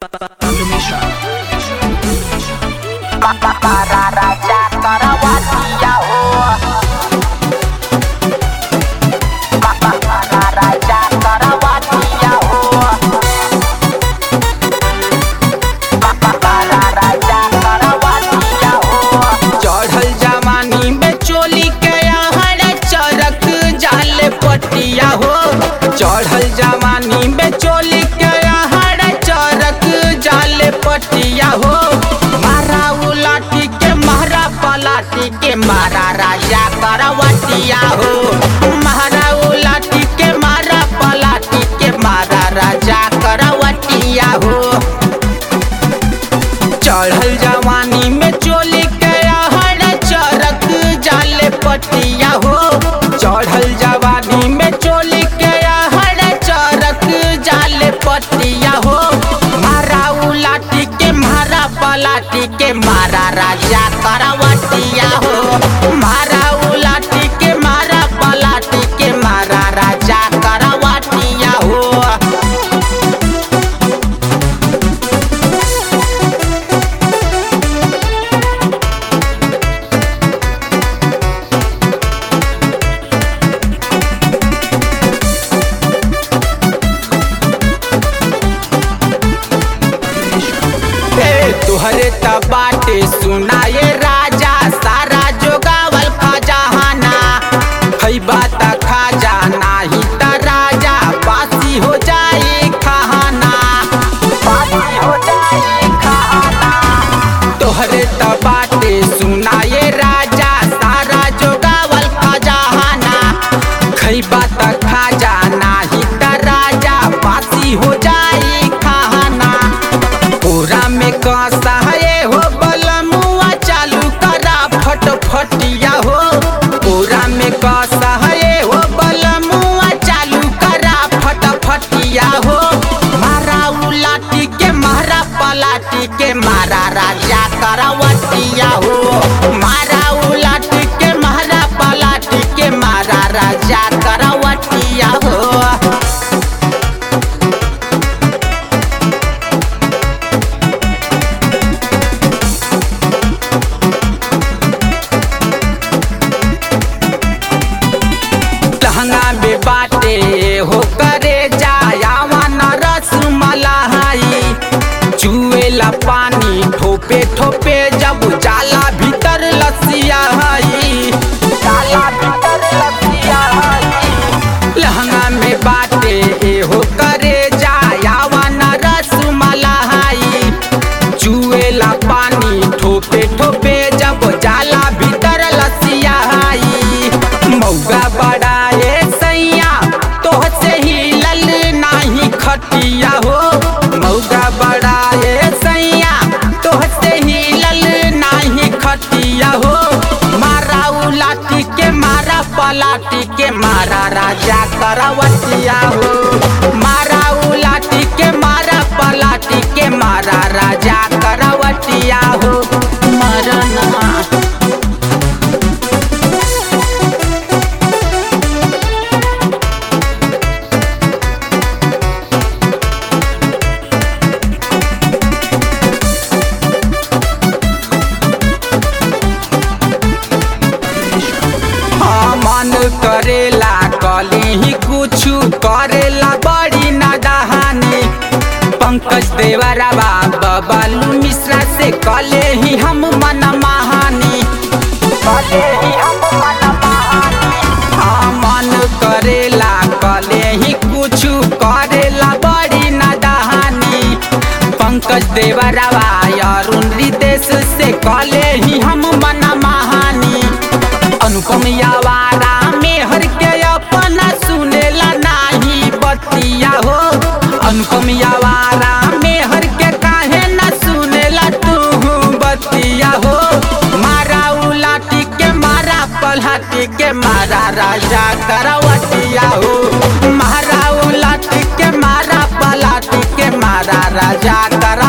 para raja karawatiya ho para raja karawatiya ho para raja karawatiya ho चढ़ल जवानी में चोली के आहड़ चरक जाले पटिया हो चढ़ल जवानी में चोली के आहड़ चरक जाले पटिया हो मारा उलाटी के मारा पलाटी के मारा राजा करवटिया हो मारा उलाटी के मारा पलाटी के मारा राजा करवटिया हो चढ़ल जवानी में चोली के आहड़ चरक जाले पटिया हो चढ़ल जवानी में चोली के आहड़ चरक जाले पटिया हो मारा उलाटी के मारा पलाटी के मारा राजा करवटिया हो मारा उलाटी के मारा पलाटी के मारा राजा करवटिया हो ए, तुहरे त बाटे सुनाए राजा सारा जोगावल खजाना है बात खाजा नाही त राजा बासी हो जाए खाना बासी हो जाए खाना तोहरे त बाटे सुनाए राजा सारा जोगावल खजाना खैबा त खाजा नाही त राजा बासी हो जाए खाना पूरा में कसा है हो बलमुआ चालू करा फटफटिया हो पूरा में कसा है हो बलमुआ चालू करा फटफटिया हो मारा उलाटी के मारा पलाटी के मारा राजा करवटिया हो मारा उलाटी के मारा पलाटी के मारा राजा करवटिया हो लहंगा में बाटे हो करे जायावा न रस मलाई चुएला पानी ठोपे ठोपे जब जाला भीतर लसिया हई जाला भीतर लसिया हई लहंगा में बाटे हो करे जायावा न रस मलाई चुएला पानी ठोपे ठोपे जब जाला भीतर लसिया हई मौगा बड़ाए सैया तोह से ही लल नाही खटिया हो मौगा बड़ाए सैया तोह से ही लल नाही खटिया हो मारा उलाटी के मारा पलाटी के मारा राजा करवटिया हो मारा उलाटी के मारा पलाटी के मारा राजा करवटिया हो मरना हाँ, मन करेला कले ही कुछु करेला बड़ी नदाहानी पंकज देवरबा बबलू मिश्रा से कले ही हम मन महानी भले ही हम मन महानी हाँ, मन करेला कले ही कुछु करेला बड़ी नदाहानी पंकज देवरबा अरुण रितेश से कले ही हम मन महानी अनुपम यावारा मेहर के अपना सुनेला नाही बतिया हो अनुपम यावारा मेहर के काहे न सुनेला तू बतिया हो मारा उलाटी के मारा पलहाटी के मारा राजा करवटिया हो मारा उलाटी के मारा पलाटी के मारा राजा कर